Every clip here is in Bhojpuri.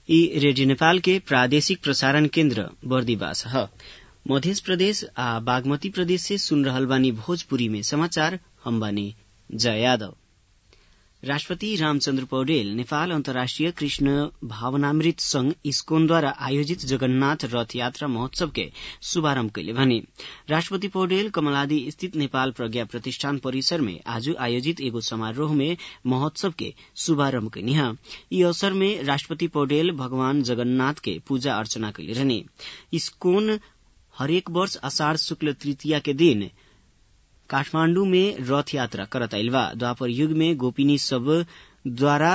ई रेडियो नेपाल के प्रादेशिक प्रसारण केन्द्र बर्दिवास ह मध्य प्रदेश आ बागमती प्रदेश से सुन रहल बानी भोजपुरी में समाचार हम बानी जय यादव राष्ट्रपति रामचन्द्र पौडेल नेपाल अन्तर्राष्ट्रिय कृष्ण भावनामृत संघ इस्कोनद्वारा आयोजित जगन्नाथ रथ यात्रा महोत्सव के शुभारम्भ कैले भने राष्ट्रपति पौडेल कमलादी स्थित नेपाल प्रज्ञा प्रतिष्ठान परिसर में आज आयोजित एगो समारोह में महोत्सव के शुभारम्भ कैनी ह यी अवसर में राष्ट्रपति पौडेल भगवान जगन्नाथ के पूजा अर्चना कैले रहने इस्कोन हरेक वर्ष आषाढ़ शुक्ल तृतीया के दिन काठमाण्डु में रथ यात्रा करत आइल बा द्वापर युग में गोपिनी सब द्वारा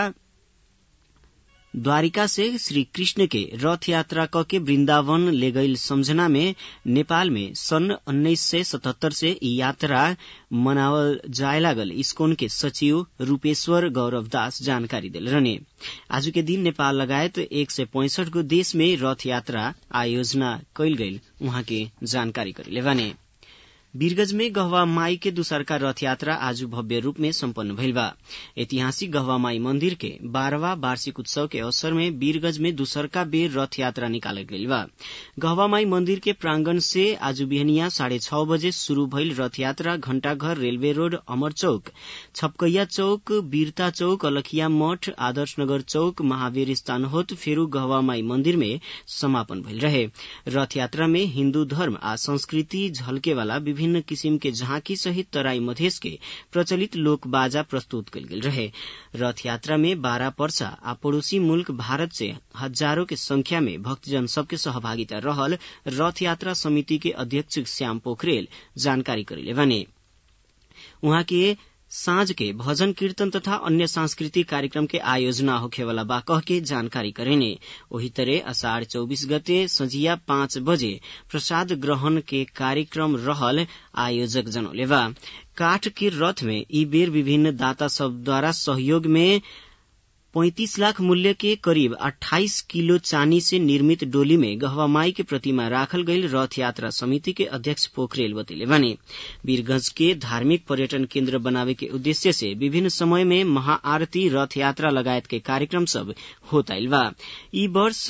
द्वारिका से श्री कृष्ण के रथ यात्रा क के वृन्दावन ले गईल सम्झना में नेपाल में सन् उन्नाइस सय सतहत्तर से ई यात्रा मनावल जाय लागल इस्कोन के सचिव रूपेश्वर गौरव दास जानकारी दिल रहने आज के दिन नेपाल लगायत एक सय पैंसठ गो देश में रथ यात्रा आयोजना कैल गईल उहाँ के जानकारी करेले बाने वीरगंज में गहवा माई के दूसरका रथ यात्रा आज भव्य रूप में सम्पन्न भइल बा ऐतिहासिक गहवा माई मंदिर के बारहवा वार्षिक उत्सव के अवसर में वीरगंज में दूसरका बेर रथ यात्रा निकालल गइल बा गहवा माई मंदिर के प्रांगण से आज बिहनिया साढ़े छ बजे शुरू भइल रथ यात्रा घण्टाघर रेलवे रोड अमर चौक छपकैया चौक वीरता चौक अलखिया मठ आदर्श नगर चौक महावीर स्थान होत फेरू गहवा माई मंदिर में समापन भइल रहे रथ यात्रा में हिन्दू धर्म आ संस्कृति झल्केवाला विभिन्न किसिम के झांकी सहित तराई मधेश के प्रचलित लोक बाजा प्रस्तुत कल गेल रहे रथ यात्रा में बारह पर्सा आ पड़ोसी मुल्क भारत से हजारों के संख्या में भक्तजन सबके सहभागिता रहल रथ यात्रा समिति के अध्यक्ष श्याम पोखरेल जानकारी करेले भने उहाँ के साँझ के भजन कीर्तन तथा अन्य सांस्कृतिक कार्यक्रम के आयोजना होखेवाला बा कह के जानकारी करेने वही तरह अषाढ़ चौबीस गते संझिया पाँच बजे प्रसाद ग्रहण के कार्यक्रम रहल आयोजक जनौले बा काठ के रथ में ई बेर विभिन्न दाता सब द्वारा सहयोग में पैंतीस लाख मूल्य के करीब 28 किलो चानी से निर्मित डोली में गहवा माई के प्रतिमा राखल गईल रथ यात्रा समिति के अध्यक्ष पोखरेल बतैले बने वीरगंज के धार्मिक पर्यटन केन्द्र बनावे के उद्देश्य से विभिन्न समय में महाआरती रथ यात्रा लगायत के कार्यक्रम सब होत आइल बा ई वर्ष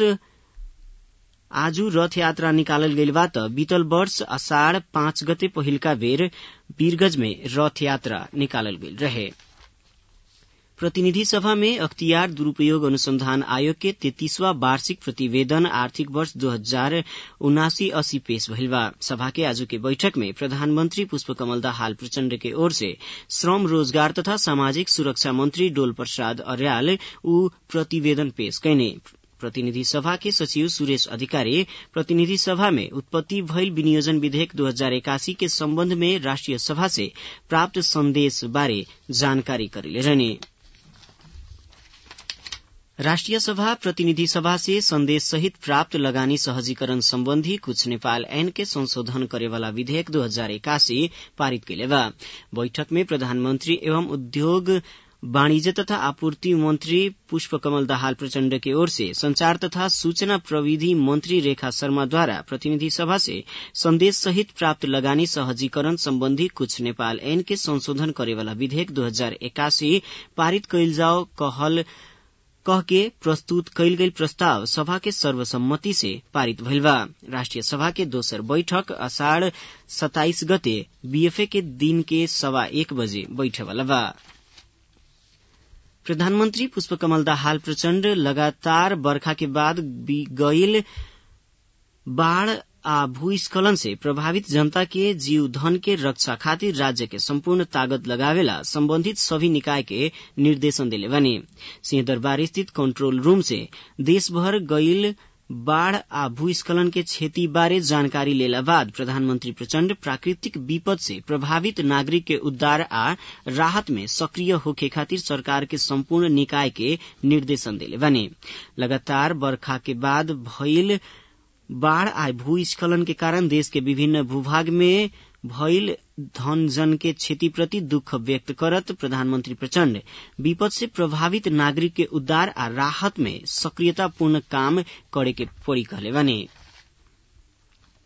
आजु रथ यात्रा निकालल गइल बा त बीतल वर्ष अषाढ़ पाँच गते पहिलका बेर वीरगंज में रथ यात्रा निकालल गइल रहे प्रतिनिधि सभा में अख्तियार दुरूपयोग अनुसंधान आयोग के तैतीसवा वार्षिक प्रतिवेदन आर्थिक वर्ष दो हजार उनासी अस्सी पेश भइल बा सभा के आज के बैठक में प्रधानमंत्री पुष्पकमल दाहाल प्रचण्ड के ओर से श्रम रोजगार तथा सामाजिक सुरक्षा मंत्री डोल प्रसाद अर्याल ऊ प्रतिवेदन पेश कैने प्रतिनिधि सभा के सचिव सुरेश अधिकारी प्रतिनिधि सभा में उत्पत्ति भइल विनियोजन विधेयक दो हजार एकासी के सम्बन्ध में राष्ट्रिय सभा से प्राप्त संदेश बारे जानकारी करेले रहने राष्ट्रिय सभा प्रतिनिधि सभा से संदेश सहित प्राप्त लगानी सहजीकरण सम्बन्धी कुछ नेपाल ऐन के संशोधन करेवाला विधेयक दो हजार एकासी पारित कैले बा बैठक में प्रधानमंत्री एवं उद्योग वाणिज्य तथा आपूर्ति मंत्री पुष्पकमल दाहाल प्रचण्ड के ओर से संचार तथा सूचना प्रविधि मंत्री रेखा शर्मा द्वारा प्रतिनिधि सभा से संदेश सहित प्राप्त लगानी सहजीकरण सम्बन्धी कुछ नेपाल ऐन के संशोधन करेवाला विधेयक दो हजार एकासी पारित कैल जाओ कहल कह के प्रस्तुत कैल गई प्रस्ताव सभा के सर्वसम्मति से पारित भइल बा राष्ट्रिय सभा के दोसर बैठक अषाढ़ सताइस गते बीएफए के दिन के सवा एक बजे बैठेवाला बा प्रधानमन्त्री पुष्पकमल दाहाल प्रचण्ड लगातार बर्खा के बाद गईल बाढ़ आ भूस्खलन से प्रभावित जनता के जीव धन के रक्षा खातिर राज्य के सम्पूर्ण ताकत लगावेला सम्बन्धित सभी निकाय के निर्देशन दिले बने सिंहदरबार स्थित कंट्रोल रूम से देशभर गईल बाढ़ आ भूस्खलन के क्षति बारे जानकारी लेला बाद प्रधानमंत्री प्रचण्ड प्राकृतिक विपद से प्रभावित नागरिक के उद्धार आ राहत में सक्रिय होखे खातिर सरकार के सम्पूर्ण निकाय के निर्देशन दिले बने लगातार बर्खा के बाद भइल बाढ़ आ भूस्खलन के कारण देश के विभिन्न भूभाग में भइल धन जन के क्षति प्रति दुख व्यक्त करत प्रधानमंत्री प्रचण्ड विपद से प्रभावित नागरिक के उद्धार आ राहत में सक्रियतापूर्ण काम करे के पड़ी कहले बने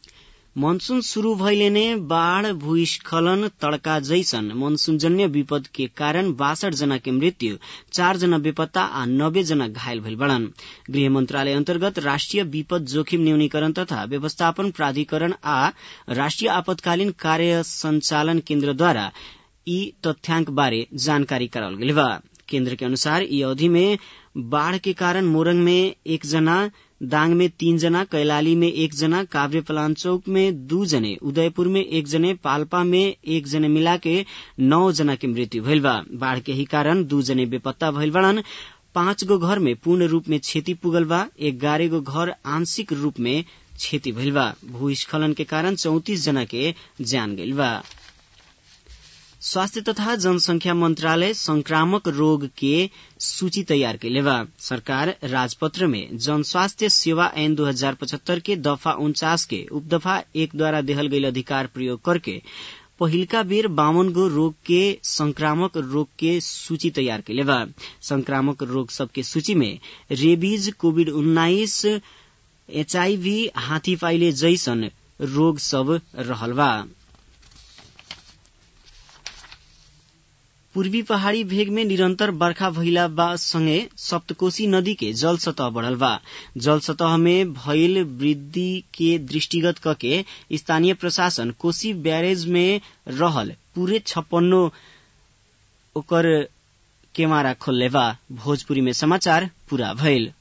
मनसून शुरू भइले नै बाढ़ भूस्खलन तड़का जैसन मनसूनजन्य विपद के कारण बासठ जना के मृत्यु चार जना बेपत्ता आ नब्बे जना घायल भइल बड़न गृह मंत्रालय अन्तर्गत राष्ट्रिय विपद जोखिम न्यूनीकरण तथा व्यवस्थापन प्राधिकरण आ राष्ट्रिय आपतकालीन कार्य संचालन केन्द्रद्वारा यी तथ्याङ्क बारे जानकारी कराल गेल बा केन्द्र के अनुसार यी अवधि में बाढ़ के कारण मोरंग में एक जना दाङ में तीन जना कैलाली में एक जना काभ्रे पलाञ्चोक में दू जने उदयपुर में एक जने पाल्पा में एक जने मिला के नौ जना के मृत्यु भइल बा बाढ़ के ही कारण दू जने बेपत्ता भइल बड़न पाँच गो घर में पूर्ण रूप में क्षति पुगल बा एगारह गो घर आंशिक रूप में क्षति भइल बा भूस्खलन के कारण चौतिस जना के जान गइल बा स्वास्थ्य तथा जनसंख्या मंत्रालय संक्रामक रोग के सूची तैयार कैले बा सरकार राजपत्र में जन स्वास्थ्य सेवा ऐन दो हजार पचहत्तर के दफा उन्चास के उपदफा एक द्वारा देहल गई अधिकार प्रयोग करके पहिलका बेर बावन गो रोग के संक्रामक रोग के सूची तैयार कैले बा संक्रामक रोग सबके सूची में रेबीज कोविड उन्नाइस एचआईवी हाथी पाइले जैसन रोग सब रहल बा पूर्वी पहाड़ी भेग में निरन्तर बर्खा भइला बा सँगै सप्तकोशी नदी के जल सतह बढ़ल बा जल सतह में भइल वृद्धि के दृष्टिगत कके स्थानीय प्रशासन कोशी ब्यारेज में रहल पूरे छप्पन्नो ओकर केमारा खोलले बा भोजपुरी में समाचार पूरा भइल